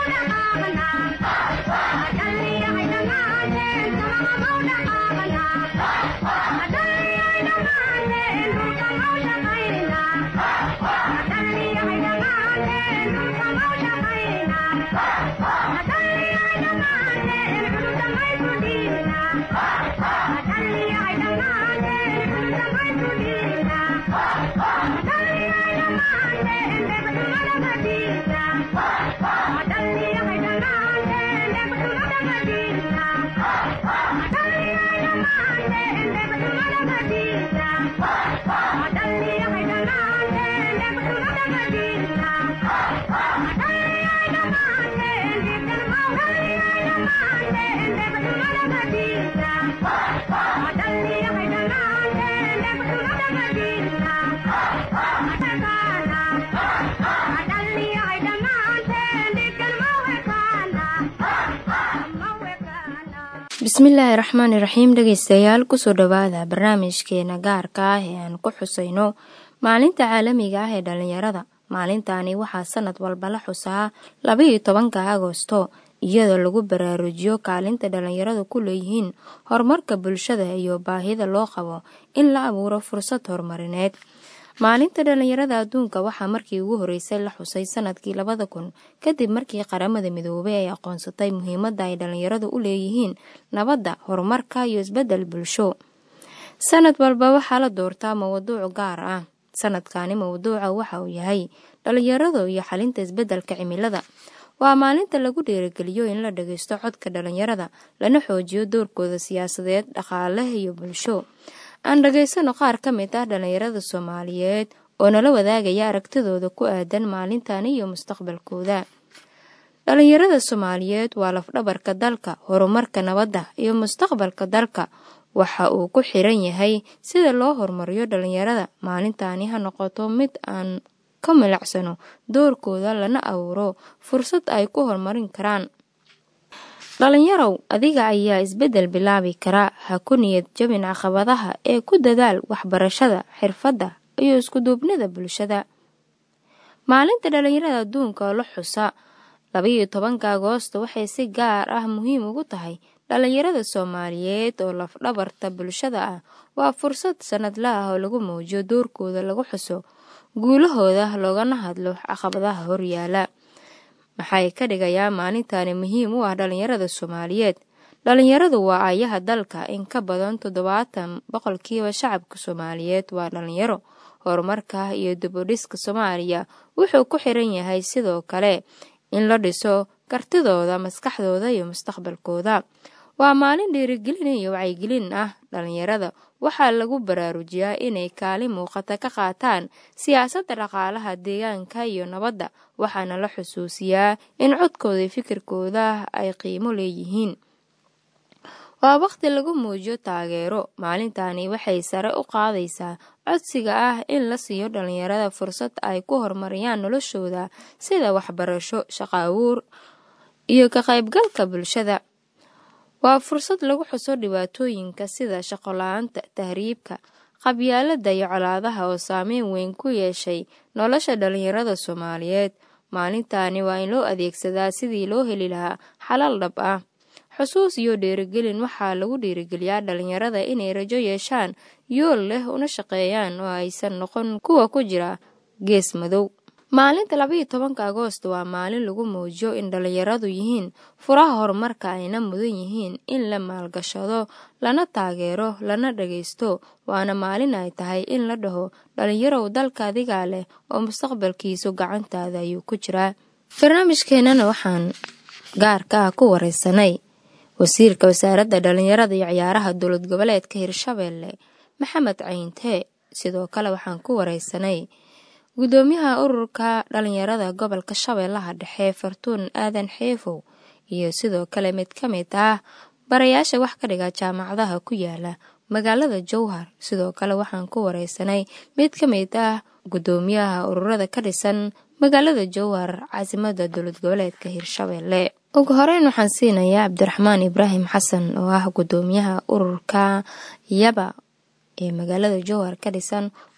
bismillaahi raxmaani raxiim dhegeystayaal kusoo dhowaada barnaamijkeena gaarka ah ee aan ku xusayno maalinta caalamiga ah ee dhalinyarada maalintani waxaa sanad walba la xusaa labaiyo tobanka agosto iyadoo lagu baraarujiyo kaalinta dhalinyaradu ku leeyihiin horumarka bulshada iyo baahida loo qabo in la abuuro fursad horumarineed maalinta dhalinyarada adduunka waxaa markii ugu horeysay la xusay sanadkii labada kun kadib markii qaramada midoobay ay aqoonsatay muhiimadda ay dhalinyaradu u leeyihiin nabadda horumarka iyo isbedel bulsho sanad walba waxaa la doortaa mawduuc gaar ah sanadkani mawduuca waxa uu yahay dhalinyaradu iyo xalinta isbedelka cimilada waa maalinta lagu dhiirigeliyo in la dhageysto codka dhalinyarada lana xoojiyo doorkooda siyaasadeed dhaqaale iyo bulsho aan dhageysano qaar ka mid ah dhalinyarada soomaaliyeed oo nala wadaagaya aragtidooda ku aadan maalintani iyo mustaqbalkooda dhalinyarada soomaaliyeed waa lafdhabarka dalka horumarka nabadda iyo mustaqbalka dalka waxa uu ku xiran yahay sida loo horumariyo dhalinyarada maalintani ha noqoto mid aan ka milicsano doorkooda lana abuuro fursad ay ku horumarin karaan dhalinyarow adiga ayaa isbedel bilaabi kara ha ku niyad jabin caqabadaha ee ku dadaal waxbarashada xirfadda iyo iskuduubnida bulshada maalinta dhalinyarada adduunka oo la xusa labaiyo tobanka agoosto waxay si gaar ah muhiim ugu tahay dhalinyarada soomaaliyeed oo lafdhabarta bulshada ah waa fursad sanadla ah oo lagu muujiyo doorkooda lagu xuso guulahooda loogana hadlo caqabadaha horyaala maxay ka dhigayaa maalintani muhiim u ah dhalinyarada soomaaliyeed dhalinyaradu waa aayaha dalka in ka badan toddobaatan boqolkiiba shacabka soomaaliyeed waa dhalinyaro horumarka iyo dibudhiska soomaaliya wuxuu ku xiran yahay sidoo kale in la dhiso kartidooda maskaxdooda iyo mustaqbalkooda waa maalin dhiirigelin iyo wacyigelin ah dhalinyarada waxaa lagu baraarujiyaa inay kaalin muuqata ka qaataan siyaasadda dhaqaalaha deegaanka iyo nabadda waxaana la xusuusiyaa in codkooda iyo fikirkooda ay qiimo leeyihiin waa waqti lagu muujiyo taageero maalintani waxay sare u qaadaysaa codsiga ah in la siiyo dhalinyarada fursad ay ku horumariyaan noloshooda sida waxbarasho shaqo abuur iyo ka qaybgalka bulshada waa fursad lagu xuso dhibaatooyinka sida shaqola-aanta tahriibka qabyaalada iyo colaadaha oo saameyn weyn ku yeeshay nolosha dhalinyarada soomaaliyeed maalintani waa in loo adeegsadaa sidii loo heli lahaa xalal dhab ah xusuus iyo dhiirigelin waxaa lagu dhiirigeliyaa dhalinyarada inay rajo yeeshaan yool leh una shaqeeyaan oo aysan noqon kuwa ku jira gees madow maalinta labaiyo tobanka agoosto waa maalin lagu muujiyo in dhalinyaradu yihiin furaha horumarka ayna mudan yihiin in la maalgashado lana taageero lana dhageysto waana maalin ay tahay in la dhaho dhalinyarow dalka adigaa leh oo mustaqbalkiisu gacantaada ayuu ku jiraa barnaamijkeenana waxaan gaarka ah ku wareysanay wasiirka wasaaradda dhalinyarada iyo ciyaaraha dowlad goboleedka hirshabeelle maxamed cayntee sidoo kale waxaan ku wareysanay gudoomiyaha ururka dhalinyarada gobolka shabeellaha dhexe fartuun aadan xeefow iyo sidoo kale mid ka mid ah barayaasha wax ka dhiga jaamacadaha ku yaala magaalada jowhar sidoo kale waxaan ku wareysanay mid ka mid ah gudoomiyaha ururada ka dhisan magaalada jowhar caasimada dowlad goboleedka hirshabeelle ugu horeyn waxaan siinayaa cabdiraxmaan ibraahim xasan oo ah gudoomiyaha ururka yaba ee magaalada jowhar ka dhisan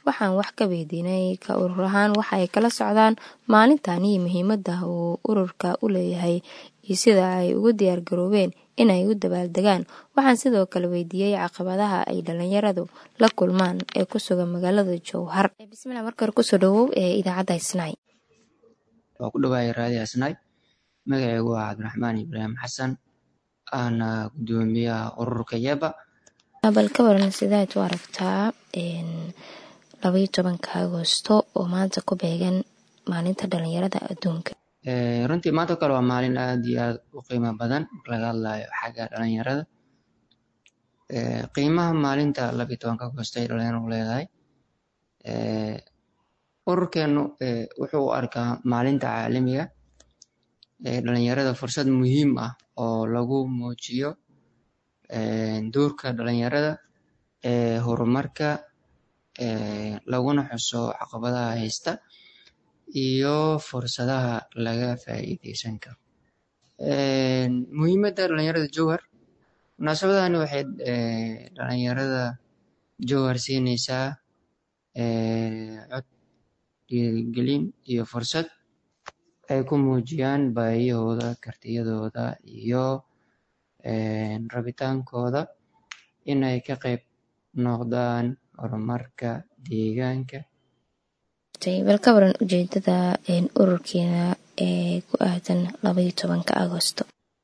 waxaan wax ka weydiinay ka urur ahaan waxa ay kala socdaan maalintan iyo muhiimada uu ururka u leeyahay iyo sida ay ugu diyaar garoobeen inay u dabaaldegaan waxaan sidoo kale weydiiyey caqabadaha ay dhalinyaradu la kulmaan ee ku sugan magaalada jowhar bismillah marka hore kusoo dhawow ee idaacadda isnaay waa ku dhawaaya raadi asnaay magacaygu waa cabdiraxmaan ibraahim xasan aana gudoomiyaha ururka yeba bal ka waran sidaad u aragtaa labaiyo tobanka agosto oo maanta ku beegan maalinta dhalinyarada adduunka runtii maanta o kale waa maalin aad iyo aad u qiimo badan marka laga hadlayo xagga dhalinyarada qiimaha maalinta labaiyo tobanka agosto ay dhalinyaradu leedahay ururkeenu wuxuu u arkaa maalinta caalamiga ee dhalinyarada fursad muhiim ah oo lagu muujiyo doorka dhalinyarada ee horumarka laguna xuso caqabadaha haysta iyo fursadaha laga faa'iideysan karo muhiimadda dhalinyarada jowhar munaasabadani waxay dhalinyarada jowhar siineysaa cod dhiirigelin iyo fursad ay ku muujiyaan baahiyahooda kartiyadooda iyo rabitaankooda inay ka qayb noqdaan horumarka deegaanka bal ka waran ujeedada ururkeena ee ku aadan labaiyo tobanka agosto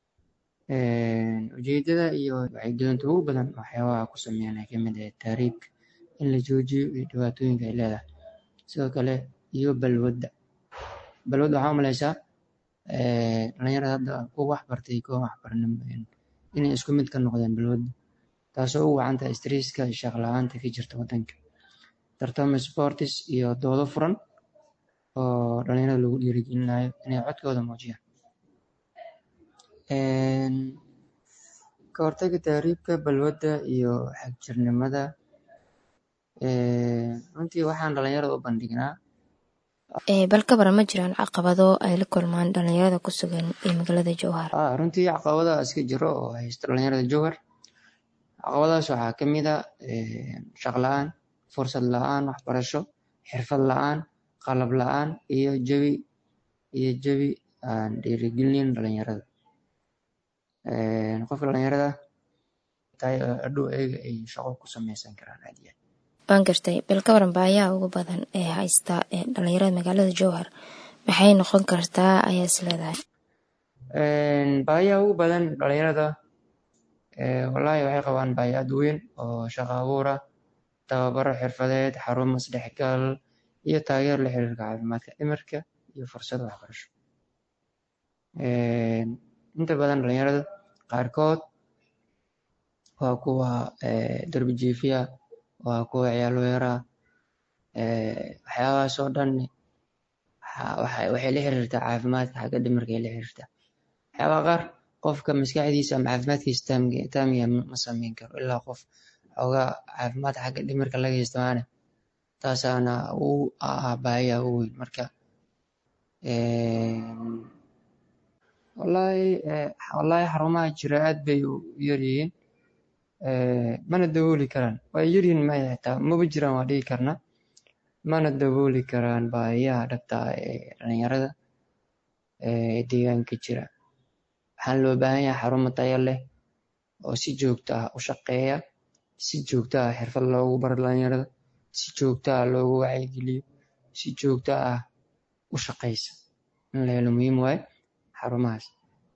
ujeedada iyo wacyigelinta ugu badan waxyaabaha ku sameeyaan ay kamid ahay taariibka in la joojiyo iyo dhibaatooyinka ay leedahay sidoo kale iyo balwadda balwadda waxaa umaleysaa dhalinyarada hadda kuwa wax bartay kuwa wax barnin inay isku mid ka noqdeen balwadda taasoo ugu wacan tahay stresska iyo shaqo la-aanta ka jirta waddanka tartamo sportis iyo doodo furan oo dhalinyarada lagu dhiirigelinayo inay codkooda muujiyaan ka hortaga taariibka balwadda iyo xagjirnimada runtii waxaan dhalinyarada u bandhignaa bal ka baran ma jiraan caqabado ay la kulmaan dhalinyarada ku sugan ee magaalada jowhar runtii caqabadaha iska jiro oo haysta dhalinyarada jowhar caqabadahaas waxaa kamid a shaq la-aan fursad la-aan waxbarasho xirfad la-aan qalab la-aan iyo jawi iyo jawi aan dhiirigelin dhalinyarada qofka dhalinyarada adhow eega ay shaqo ku sameysan karaan aad iyo aad waan gartay bal ka waran baayaha ugu badan ee haysta dhalinyarada magaalada jowhar maxay noqon kartaa ayaa is leedahay baayaha ugu badan dhalinyarada wallaahi waxay qabaan baahi aad weyn oo shaqo abuura tababaro xirfadeed xarumo isdhexgal iyo taageero la xiriirka caafimaadka dhimirka iyo fursado waxbarasho inta badan dhalinyarada qaarkood waa kuwa darbi jiifiya waa kuwa ciyaal weera waxyaabahaas oo dhan waxay la xiriirtaa caafimaadka xagga dhimirka ay la xiriirtaa waxyaabaha qaar qofka maskaxdiisa ama caafimaadkiisa taamiya ma sameyn karo ilaa qof xoogaa caafimaadka xagga dhimirka laga haysta taasaana u ah baahiya u weyn marka wallaahi wallaahi xarumaha jira aad bay u yaryihiin mana dabooli karaan waa yaryihiin maya xitaa maba jiraan waa dhigi karnaa mana dabooli karaan baahiyaha dhabta ah ee dhalinyarada ee deegaanka jira waxaan loo baahan yahay xarumo tayo leh oo si joogto ah u shaqeeya si joogto ah xirfad loogu baro dhalinyarada si joogto ah loogu wacyigeliyo si joogto ah u shaqeysa in la helo muhiim waaye xarumahaas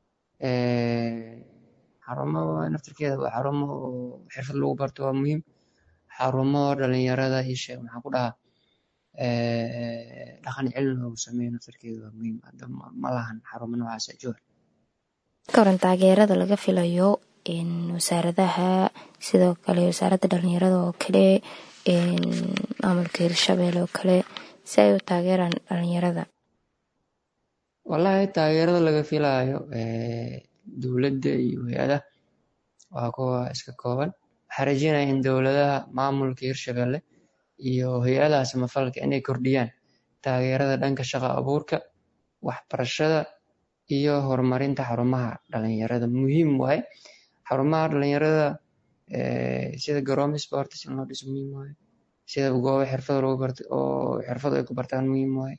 xarumo naftirkeeda waa xarumo oo xirfad lagu barto waa muhiim xarumo dhalinyarada ii sheeg maxaan ku dhahaa dhaqan celin loogu sameeyo naftirkeeda waa muhiim hadda ma lahan xarumo noocaas joor ka waran taageerada laga filayo wasaaradaha sidoo kale wasaaradda dhalinyarada oo kale maamulka hirshabelle oo kale si ay u taageeraan dhalinyarada wallaahi taageerada laga filaayo dowladda iyo hay-adaha waa kuwa iska kooban waxaa rajeynaya in dowladaha maamulka hirshabelle iyo hay-adaha samafalka inay kordhiyaan taageerada dhanka shaqo abuurka waxbarashada iyo horumarinta xarumaha dhalinyarada muhiim waaye xarumaha dhalinyarada sida garoomi sports in loo dhiso muhiim waaye sida goobo xirfado lagu barto oo xirfado ay ku bartaan muhiim waaye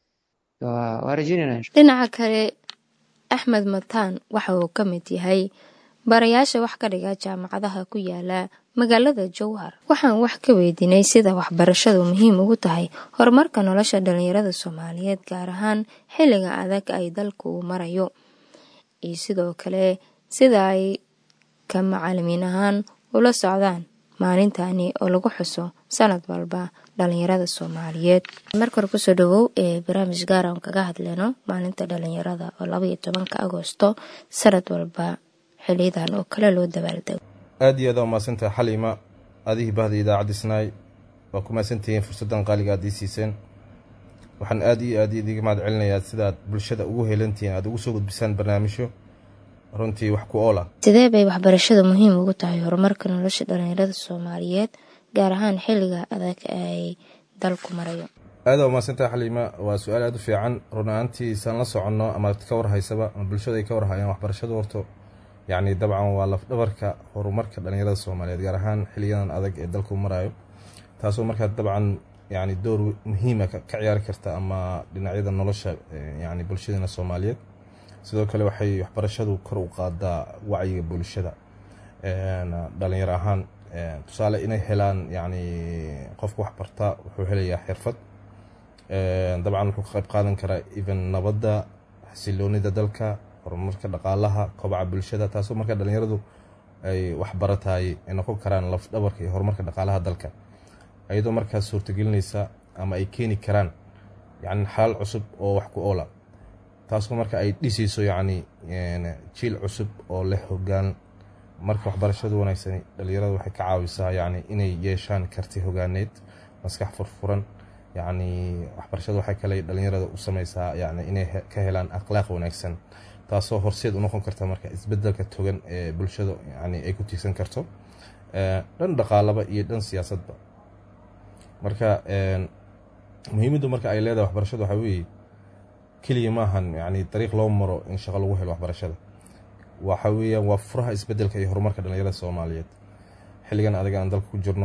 waa rajeynayna dhinaca kale axmed mataan waxa uu ka mid yahay barayaasha wax ka dhiga jaamacadaha ku yaala magaalada jowhar waxaan wax ka weydiinay sida waxbarashadu muhiim ugu tahay horumarka nolosha dhalinyarada soomaaliyeed gaar ahaan xilliga adag ay dalku uu marayo iyo sidoo kale sida ay ka macalimiin ahaan ula socdaan maalintani oo lagu xuso sanad walba dhalinyarada soomaaliyeed markore kusoo dhawow ee barnaamij gaar aan kaga hadleyno maalinta dhalinyarada oo labaiyo tobanka agoosto sanad walba xiliyadan oo kale loo dabaaldego aada iyo aada umahadsantahay xaliima adihii bahda idaacadda snaay waa ku mahadsantihiin fursaddan qaaliga aad ii siiseen waxaan aada iyo aad idiga mahad celinayaa sidaad bulshada ugu helantihiin aada ugu soo gudbisaan barnaamijyo runtii wax ku ool ah sidee bay waxbarashada muhiim ugu tahay horumarka nolosha dhalinyarada soomaaliyeed gaar ahaan xilliga adag ay dalku marayo aada umahadsantahay xaliima waa su-aal aada u fiican run ahaantii isaan la soconno ama ka warhaysaba ama bulshada ay ka warhayaan waxbarashadu horto yacni dabcan waa lafdhabarka horumarka dhalinyarada soomaaliyeed gaar ahaan xiliyadan adag ee dalku marayo taasoo markaa dabcan yani door muhiima ka ciyaari karta ama dhinacyada nolosha yani bulshadeena soomaaliyeed sidoo kale waxay waxbarashadu kor u qaadaa wacyiga bulshada dhalinyaro ahaan tusaale inay helaan yani qofka waxbarta wuxuu helayaa xirfad dabcan wuxuu ka qayb qaadan karaa even nabadda xasiloonida dalka horumarka dhaqaalaha kobaca bulshada taasoo markaa dhalinyaradu ay waxbarataay ay noqon karaan lafdhabarka iyo horumarka dhaqaalaha dalka iyadoo markaas suurtagelinaysa ama ay keeni karaan yani xalaal cusub oo wax ku oola taasoo marka ay dhisayso yacni jiil cusub oo leh hogaan marka waxbarashadu wanaagsani dhalinyarada waxay ka caawisaa yacni inay yeeshaan karti hogaaneed maskax furfuran yacni waxbarashadu waxay kale dhalinyarada u sameysaa yani inay ka helaan akhlaaq wanaagsan taasoo horseed u noqon karta marka isbedelka togan ee bulshada yani ay ku tiirsan karto dhan dhaqaalaba iyo dhan siyaasadba marka muhiimaddu marka ay leedahay waxbarashadu waxaa weeye keliya maahan yani dariiq loo maro in shaqo lagu helo waxbarashada waxa weeyaan waa furaha isbedelka iyo horumarka dhalinyarada soomaaliyeed xilligan adag aan dalka ku jirno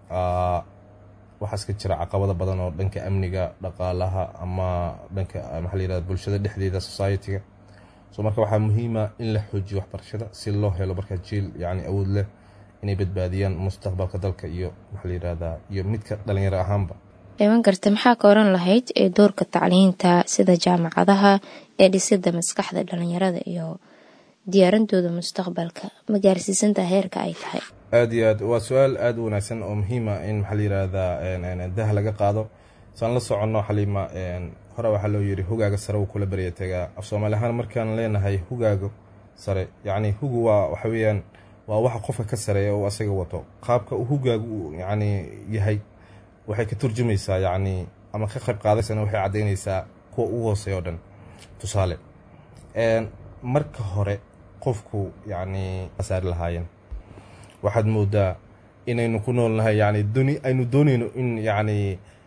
waxaa iska jira caqabado badan oo dhanka amniga dhaqaalaha ama dhanka maxaa la yirahda bulshada dhexdeeda society-ga so marka waxaa muhiima in la xoojiyo waxbarashada si loo helo marka jiil yani awood leh inay badbaadiyaan mustaqbalka dalka iyo maxaa la yirahdaa iyo midka dhalinyaro ahaanba iman karta maxaa ka oran lahayd ee doorka tacliinta sida jaamacadaha ee dhisida maskaxda dhalinyarada iyo diyaarantooda mustaqbalka ma gaarsiisantaa heerka ay tahay aada iyo aad waa su-aal aada u wanaagsan oo muhiima in maxaa la yirahdaa dah laga qaado saan la soconno xaliima hore waxaa loo yiri hugaaga sare wuu kula barya tagaa af soomaali ahaan markaan leenahay hugaaga sare yacni hugu waa waxa weeyaan waa waxa qofka ka sareeya uu asaga wato qaabka uu hugaagu yacni yahay waxay ka turjumaysaa yacni ama ka qayb qaadaysana waxay caddaynaysaa kuwa ugu hooseeya o dhan tusaale marka hore qofku yacni saari lahaayeen waxaad moodaa inaynu ku noolnahay yani duni aynu doonayno in yacni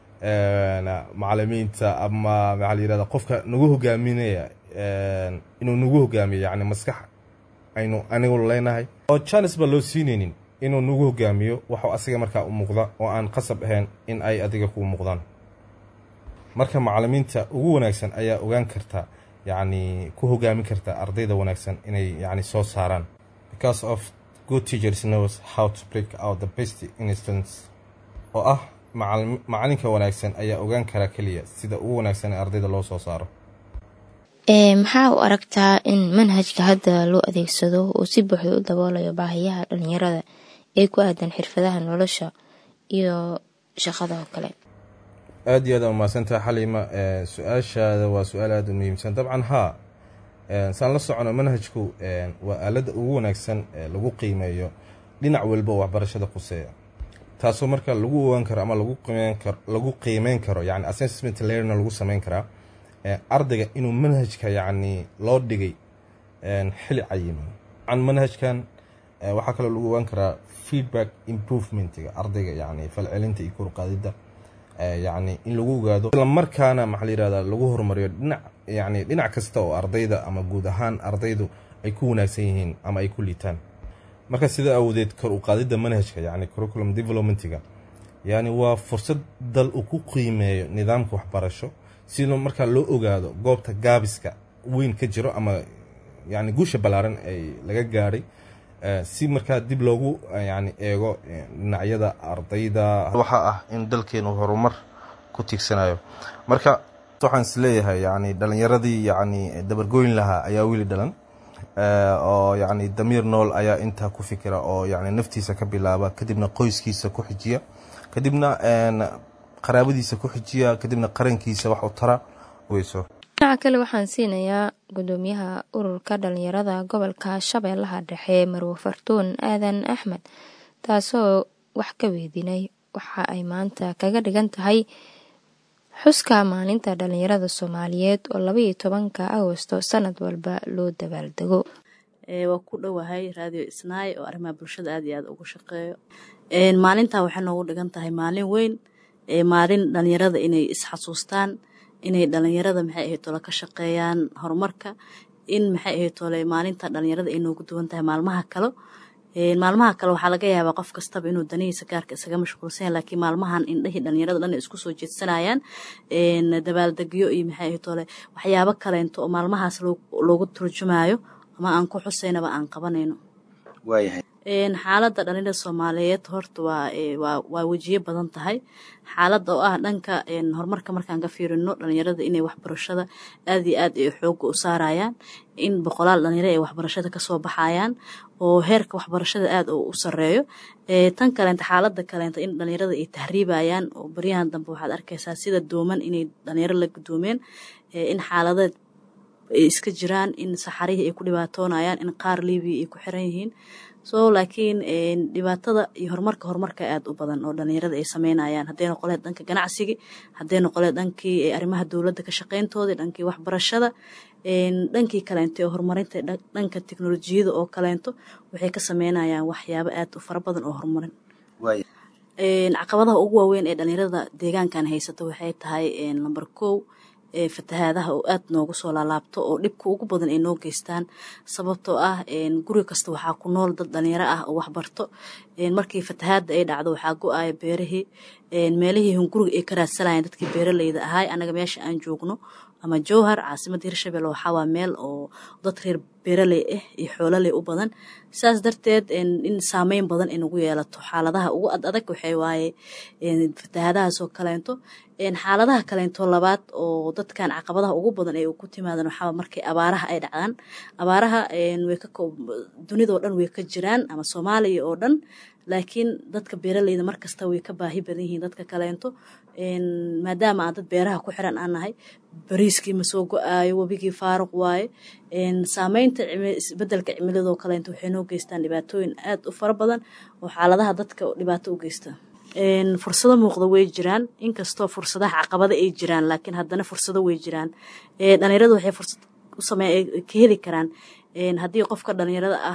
macalimiinta ama maxaa la yirahda qofka nagu hogaaminaya inuu nagu hogaamiyo yani maskax aynu anigu leenahay oo janes baa loo siinaynin inuu nagu hogaamiyo waxuu asiga markaa u muuqda oo aan qasab ahayn in ay adiga kuu muuqdaan marka macalimiinta ugu wanaagsan ayaa ogaan karta yacni ku hogaamin karta ardayda wanaagsan inay yani soo saaraan because of good teachers knows how to break out the best instance oo ah macalinka wanaagsan ayaa ogaan kara keliya sida ugu wanaagsan ee ardayda loo soo saaro maxaa u aragtaa in manhajka hadda loo adeegsado uu si buuxda u daboolayo baahiyaha dhalinyarada ee ku aadan xirfadaha nolosha iyo shaqada oo kale aada iyo aad aa umahadsantaha xaliima su-aashaada waa su-aal aada u muhiimsan dabcan haa saan la socono manhajku waa aaladda ugu wanaagsan ee lagu qiimeeyo dhinac walba oo waxbarashada quseeya taasoo marka lagu ogaan karo ama lagu qiimeyn karo lagu qiimeyn karo yani assessment learner lagu sameyn karaa ardayga inuu manhajka yacni loo dhigay xili cayiman an manhajkan waxaa kaloo lagu ogaan karaa feedback improvementga ardayga yani falcelinta iyo korqaadida yani in lagu ogaado islamarkaana maxaa la yirahda lagu horumariyo dhinac yani dhinac kasta oo ardayda ama guud ahaan ardaydu ay ku wanaagsan yihiin ama ay ku liitaan marka sida awoodeed kor u qaadidda manhajka yani curriculum developmentiga yani waa fursad dal uu ku qiimeeyo nidaamka waxbarasho si markaa loo ogaado goobta gaabiska weyn ka jiro ama yani guusha ballaaran ay laga gaadhay si markaa dib loogu yani eego dhinacyada ardayda waxaa ah in dalkeenu horumar ku tiigsanayo marka waxaan is leeyahay yani dhalinyaradii yani dabargooyin lahaa ayaa weli dhalan oo yani damiir nool ayaa intaa ku fikira oo yani naftiisa ka bilaaba kadibna qoyskiisa ku xijiya kadibna qaraabadiisa ku xijiya kadibna qarankiisa wax u tara weyso dhinaca kale waxaan siinayaa gudoomiyaha ururka dhalinyarada gobolka shabeellaha dhexe marwe fartuun aadan axmed taasoo wax ka weydiinay waxa ay maanta kaga dhigan tahay xuska maalinta dhalinyarada soomaaliyeed oo labaiyo tobanka agosto sanad walba loo dabaaldego waa ku dhowahay raadiyo isnaay oo arrimaha bulshada aad iyo aad ugu shaqeeyo maalintaa waxay noogu dhigan tahay maalin weyn maalin dhalinyarada inay isxasuustaan inay dhalinyarada maxay ahayd tole ka shaqeeyaan horumarka in maxay ahayd tole maalinta dhalinyarada ay noogu duwan tahay maalmaha kale maalmaha kale waxaa laga yaabaa qof kastaba inuu danihiisa gaarka isaga mashquulsan yahay laakiin maalmahan indhahii dhalinyarada dhan ay isku soo jeedsanayaan dabaaldegyo iyo maxay ahayd tole waxyaabo kaleento oo maalmahaas loogu turjumaayo ama aan ku xusaynaba aan qabanayno xaaladda dhalinyarada soomaaliyeed horta waa wejiye badan tahay xaaladda oo ah dhanka horumarka markaan ka fiirino dhalinyarada inay waxbarashada aad iyo aad ay xooga u saarayaan in boqolaal dhalinyaro ay waxbarashada kasoo baxayaan oo heerka waxbarashada aad u sareeyo tan kaleenta xaalada kaleenta in dhalinyarada ay tahriibayaan oo baryahan dambe waxaad arkaysaa sida dooman inay dhalinyaro la gudoomeen in xaaladeed ay iska jiraan in saxarihii ay ku dhibaatoonayaan in qaar libiya ay ku xiran yihiin so laakiin dhibaatada iyo horumarka horumarka aad u badan oo dhalinyarada ay sameynayaan hadday noqoleed dhanka ganacsigii hadday noqoleed dhankii arrimaha dowladda ka shaqeyntoodii dhankii waxbarashada dhankii kaleento ee horumarinta dhanka teknolojiyada oo kaleento waxay ka sameynayaan waxyaabo aad u fara badan oo horumarin caqabadaha ugu waaweyn ee dhalinyarada deegaankan haysata waxay tahay lamber kow fatahaadaha oo aad noogu soo laalaabto oo dhibka ugu badan ay noo geystaan sababtoo ah guri kasta waxaa ku nool dad dhalinyaro ah oo waxbarto markii fatahaada ay dhacdo waxaa go-aya beerihii meelihii hunguriga ay ka raadsanayeen dadkii beeraleyda ahay anaga meesha aan joogno ama jowhar caasimadda hirshabelle waxaa waa meel oo dad reer beeraley ah iyo xoololey u badan saas darteed in saameyn badan ay nagu yeelato xaaladaha ugu ad adag waxay waaye fatahaadahaasoo kaleento xaaladaha kaleento labaad oo dadkan caqabadaha ugu badan ay ku timaadaan waxaa markay abaaraha ay dhacdaan abaaraha dunidao dhan way ka jiraan ama soomaaliya oo dhan laakiin dadka beeraleyda markasta way ka baahi badan yihiin dadka kaleento maadaama aan dad beeraha ku xiran aan nahay bariiskii ma soo go-aayo webigii faaruq waaye saameynta isbedelka cimiladoo kaleento waxay noo geystaan dhibaatooyin aad u fara badan oo xaaladaha dadka dhibaato u geysta fursado muuqda way jiraan inkastoo fursadaha caqabada ay jiraan laakiin haddana fursado way jiraan dhalinyaradu waxay fursad ka heli karaan haddii qofka dhalinyarada ah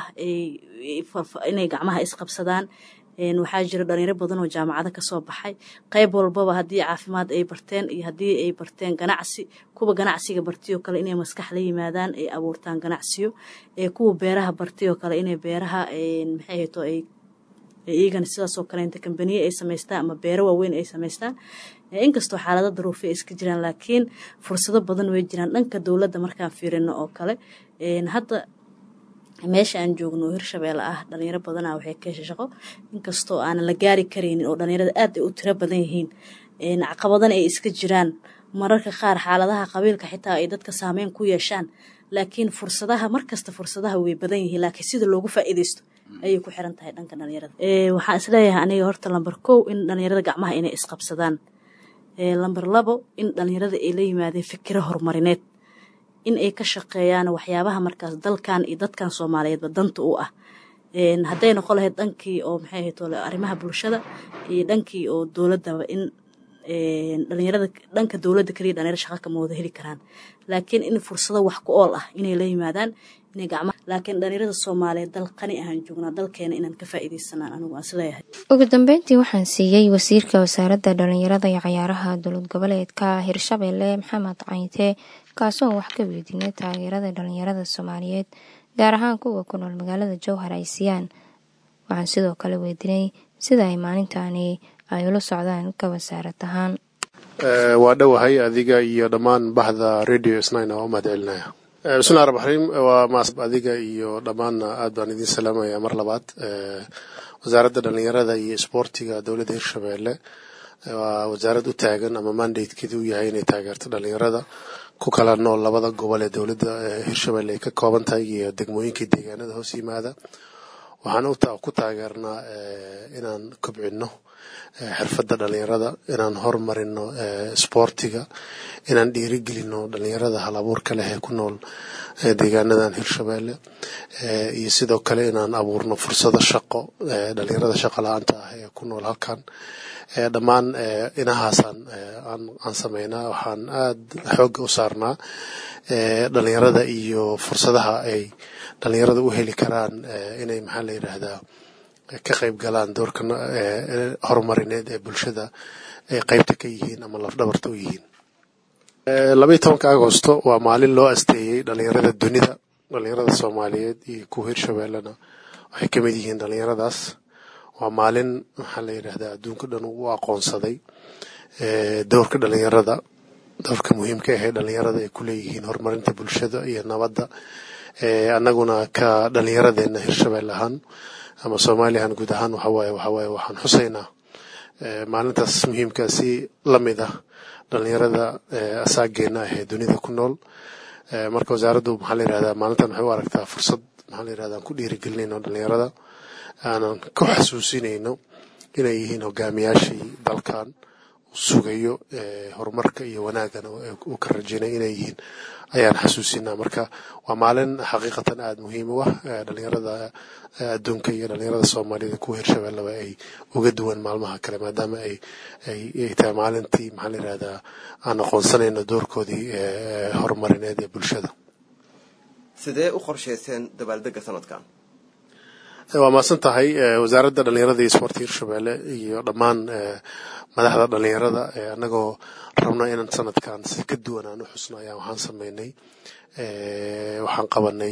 inay gacmaha isqabsadaan waxaa jira dhalinyaro badan oo jaamacado kasoo baxay qayb walbaba haddii caafimaad ay barteen iyo haddii ay barteen ganacsi kuwa ganacsiga bartiyoo kale inay maskax la yimaadaan ay abuurtaan ganacsiyo kuwa beeraha bartiyoo kale inay beeraha maxay hayto ay iyagana sidaasoo kaleenta kambaniye ay samaystaan ama beero waaweyn ay samaystaan inkastoo xaalado daruufay iska jiraan laakiin fursado badan way jiraan dhanka dowladda markaan fiirino oo kale hadda meesha aan joogno oo hirshabeelle ah dhalinyaro badana waxay ka hesha shaqo inkastoo aanan la gaari karaynin oo dhalinyarada aad ay u tiro badan yihiin caqabadana ay iska jiraan mararka qaar xaaladaha qabiilka xitaa ay dadka saameyn ku yeeshaan laakiin fursadaha markasta fursadaha way badan yihiin laakiin sida loogu faa'iidaysto ayay ku xiran tahay dhanka dhalinyarada waxaan isleeyahay aniga horta lamber kow in dhalinyarada gacmaha inay isqabsadaan lamber labo in dhalinyarada ay la yimaadeen fikiro horumarineed in ay ka shaqeeyaan waxyaabaha markaas dalkan iyo dadkan soomaaliyeedba danta u ah hadday noqon lahayd dhankii oo maxay ahayd arrimaha bulshada iyo dhankii oo dowladdaba in dhalinyarada dhanka dowladda kaliya dhalinyaro shaqa kama wada heli karaan laakiin in fursado wax ku ool ah inay la yimaadaan inay gacma laakiin dhalinyarada soomaaliyeed dal qani ahaan joognaa dalkeena inaan ka faa'iidaysanaan anigu aan isleeyahay ugu dambeyntii waxaan siiyey wasiirka wasaaradda dhalinyarada iyo cayaaraha dowlad goboleedka hirshabelle maxamed cayntee kaasoo wax ka weydiinay taageerada dhalinyarada soomaaliyeed gaar ahaan kuwa ku nool magaalada jowhar ay siiyaan waxaan sidoo kale weydiinay sida ay maalintaani ay ula socdaan ka wasaarad ahaan waa dhowahay adiga iyo dhammaan bahda radio snina waa u mahad celinaya bismillahi raxmaan raxiim waa maas adiga iyo dhammaanna aad baan idiin salaamaya mar labaad wasaaradda dhalinyarada iyo isboortiga dowladda hirshabeelle waa wasaarad u taagan ama mandatekeedu u yahay inay taageerto dhalinyarada ku kala nool labada gobol ee dowladda hirshabeelle ay ka kooban tahay iyo degmooyinkii deegaanada hoos yimaada waxaan ku taageernaa inaan kobcino xirfadda dhalinyarada inaan horumarino isboortiga inaan dhiirigelino dhalinyarada hal abuurka leh ee ku nool deegaanadan hirshabeelle iyo sidoo kale inaan abuurno fursado shaqo dhalinyarada shaqo la-aanta ah ee ku nool halkan dhammaan inahaasaan aan sameynaa waxaan aad xoogga u saarnaa dhalinyarada iyo fursadaha ay dhalinyarada u heli karaan inay maxaa la yidhaahdaa ka qayb galaan doorka horumarineed ee bulshada ay qaybta ka yihiin ama lafdhabarta u yihiin labaiyi tobanka agosto waa maalin loo asteeyey dhalinyarada dunida dhalinyarada soomaaliyeed iyo kuwa hirshabeellena waxay ka mid yihiin dhalinyaradaas waa maalin maxaa la yidhahdaa adduunka dhan u aqoonsaday doorka dhalinyarada doorka muhiimka ahee dhalinyarada ay ku leeyihiin horumarinta bulshada iyo nabadda annaguna ka dhalinyaradeenna hirshabelle ahaan ama soomaaliyahan guud ahaan waxawaaye waxawaaye waxaan xusaynaa maalintaas muhiimka si la mid ah dhalinyarada asaageena ah ee dunida ku nool marka wasaaraddu maxaa la yidhahdaa maalintan waxay u aragtaa fursad maxaa la yidhahdaa aan ku dhiirigelinayno dhalinyarada aanan ku xasuusinayno inay yihiin hogaamiyaashii dalkan sugayo horumarka iyo wanaagana uu ka rajaynay inay yihiin ayaan xasuusinaa marka waa maalin xaqiiqatan aada muhiim u ah dhalinyarada adduunka iyo dhalinyarada soomaaliyada kuwa hirshabelleba ay uga duwan maalmaha kale maadaama ay ay tahay maalintii maxaa la yidhahdaa aan aqoonsanayno doorkoodii horumarineed ee bulshada sidee u qorshayseen dabaaldega sanadkan waa mahadsan tahay wasaaradda dhalinyarada iyo isboorti hirshabelle iyo dhammaan madaxda dhalinyarada annagoo rabna inaan sanadkan si ka duwan aan u xusno ayaa waxaan sameynay waxaan qabanay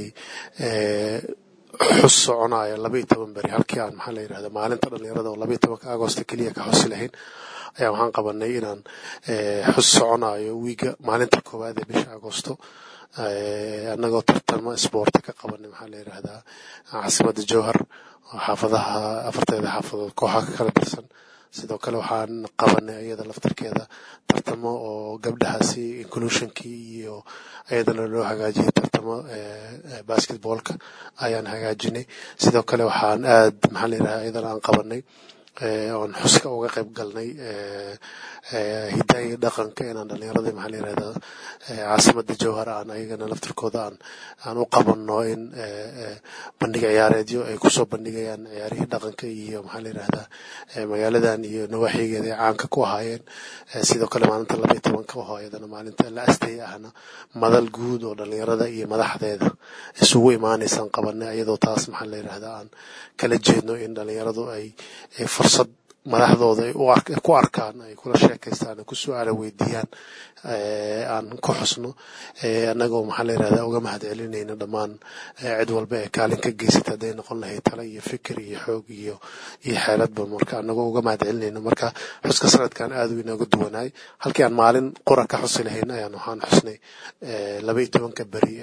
xus soconaya laba iyo toban beri halkii aan maxaa la yidhahda maalinta dhalinyarada oo laba iyo tobanka agosto keliya ka xusi lahayn ayaa waxaan qabanay inaan xus soconayo wiiga maalinta koowaad ee bisha agosto annagoo tartamo isboorti ka qabanay maxaa la yidhahdaa caasimadda jowhar oo xaafadaha afarteeda xaafadood kooxaha ka kala tirsan sidoo kale waxaan qabanay iyada laftarkeeda tartamo oo gabdhahaasi inclusionkii iyo iyadana loo hagaajiyay tartamo basketballka ayaan hagaajinay sidoo kale waxaan aad maxaa la yidhahdaa iyadana aan qabanay oon xuska uga qayb galnay hidaha iyo dhaqanka inaan dhalinyarada maxaa la yirahdaa caasimada jowhar aan ayagana laftirkooda aan aan u qabanno in bandhig ciyaareedyo ay kusoo bandhigayaan ciyaarihii dhaqanka iyo maxaa la yirahdaa magaaladan iyo nawaaxigeeda ay caanka ku ahaayeen sidoo kale maalinta laba iyo tobanka oo iyadana maalinta la astay ahna madal guud oo dhalinyarada iyo madaxdeeda isugu imaanaysaan qabanay iyadoo taas maxaa la yirahdaa aan kala jeedno in dhalinyaradu ay fursad madaxdooda ay ku arkaan ay kula sheekaystaan ay ku su-aala weydiiyaan aan ku xusno annagoo maxaa la yirahdaa uga mahad celinayna dhammaan cid walba ee kaalin ka geysata hadday noqon lahayd tale iyo fikir iyo xoog iyo iyo xeeladba marka annagoo uga mahad celinayna marka xuska sanadkan aad u inooga duwanaay halkii aan maalin qura ka xusi lahayn ayaan waxaan xusnay laba iyo tobanka beri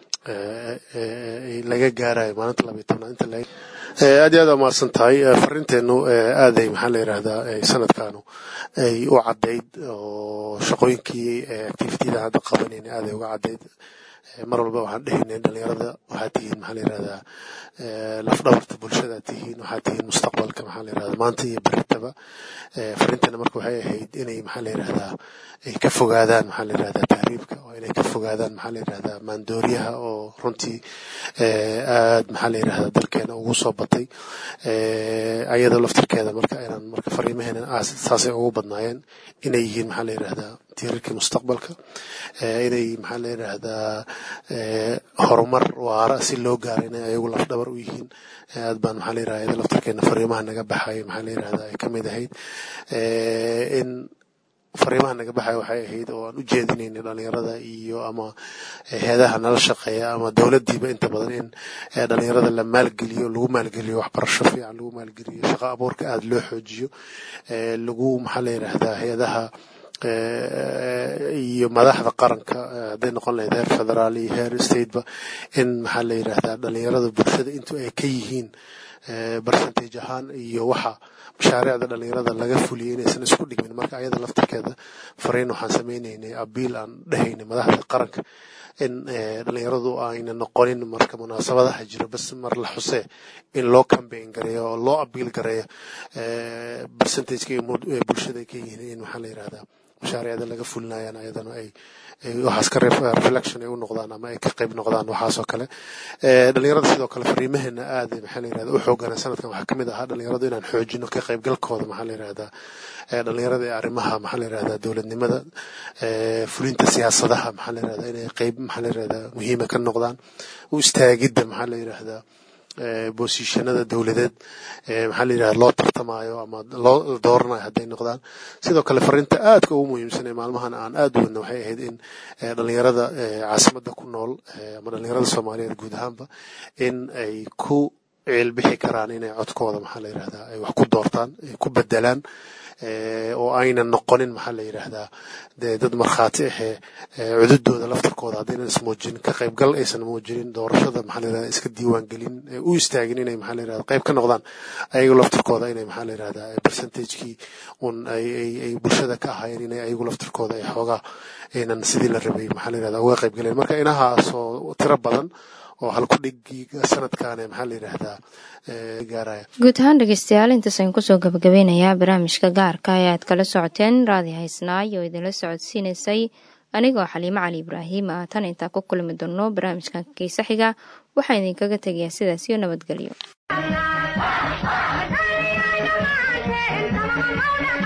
laga gaarayo maalinta laba iyo tobnaad inta laga aad iyo aad waa mahadsan tahay farinteenu aaday maxaa la yirahdaa sanadkaanu ay u caddayd oo shaqooyinkii activitida hadda qabanayna aaday uga caddayd mar walba waxaan dhehaynay dhalinyarada waxaad tihiin maxaa la yirahdaa lafdhabarta bulshada tihiin waxaad tihiin mustaqbalka maxaa la yirahdaa maanta iyo beritaba farinteena marka waxay ahayd inay maxaa la yirahdaa ay ka fogaadaan maxaa la yirahdaa tahriibka oo inay ka fogaadaan maxaa la yirahdaa maandooriyaha oo runtii aad maxaa la yirahdaa dalkeena ugu soo batay ayadoo laftirkeeda marka inaan marka fariimaheena saasay ugu badnaayeen inay yihiin maxaa la yirahdaa tiirarkii mustaqbalka inay maxaa la yirahdaa horumar waara si loo gaaro inay ayagu lafdhabar u yihiin aad baan maxaa la yirahdaa iyada laftirkeena fariimaha naga baxay maxaa la yirahdaa ay ka mid ahayd in fariimaha naga baxaya waxay ahayd oo aan u jeedinaynay dhalinyarada iyo ama heedaha nala shaqeeya ama dowladdiiba inta badan in dhalinyarada la maalgeliyo lagu maalgeliyo waxbarasho fiican lagu maalgeliyo shaqo abuurka aada loo xoojiyo lagu maxaa la yidhaahdaa heedaha iyo madaxda qaranka hadday noqon lahayd heer federaal iyo heer stateba in maxaa la yidhaahdaa dhalinyarada bulshada intu ay ka yihiin percentage ahaan iyo waxa mashaariicda dhalinyarada laga fuliyay inaysan isku dhigmin marka ayada laftirkeeda fariin waxaan sameynaynay abiil aan dhehaynay madaxda qaranka in dhalinyaradu ayna noqonin marka munaasabadaha jira bas mar la xusee in loo cambaign gareeyo oo loo abiil gareeyo percentageka ee bulshada ay ka yihiin in maxaa la yidhahdaa mashaariicda laga fulinayaan ayadana ay waxaas ka reflection ay u noqdaan ama ay ka qayb noqdaan waxaasoo kale dhalinyarada sidoo kale fariimaheena aad maxaa la yirahda u xoogana sanadkan waxaa kamid ahaa dhalinyaradu inaan xoojino ka qaybgalkooda maxaa la yirahdaa dhalinyarada ee arrimaha maxaa la yirahdaa dowladnimada fulinta siyaasadaha maxaa la yirahdaa inay qayb maxaa la yirahdaa muhiima ka noqdaan u istaagidda maxaa la yirahdaa boosishanada dowladeed maxaa la yidhahda loo tartamayo ama loo dooranayo hadday noqdaan sidoo kale fariinta aadka ugu muhiimsan ee maalmahan aan aad u wadna waxay ahayd in dhalinyarada caasimadda ku nool ama dhalinyarada soomaaliyeed guud ahaanba in ay ku ciilbixi karaan inay codkooda maxaa la yidhahdaa ay wax ku doortaan ay ku bedelaan oo aynan noqonin maxaa la yidhaahdaa dee dad markhaati ahee cududooda laftarkooda haddaynan ismuujinin ka qaybgal aysan muujinin doorashada maxaa la yidhahdaa iska diiwaan gelin u istaagin inay maxaa la yidhahdaa qayb ka noqdaan ayagu laftarkooda inay maxaa la yidhahdaa percentagekii un ay ay ay bulshada ka ahaayeen inay ayagu laftarkooda ay xoogaa aynan sidii la rabay maxaa la yidhahdaa uga qayb galeen marka inahaasoo tiro badan oo halkudhigii sanadkan maxaa la yidhaahdaa gaaraya guud ahaan dhegeystayaal intaasaan kusoo gabagabeynayaa barnaamijka gaarka ee aad kala socoteen raadi haysnaay oo idinla socodsiinaysay anigoo xaliimo cali ibraahim ah tan intaa ku kulmi doonno barnaamijkan kiisa xiga waxaan idinkaga tegayaa sidaas iyo nabadgelyo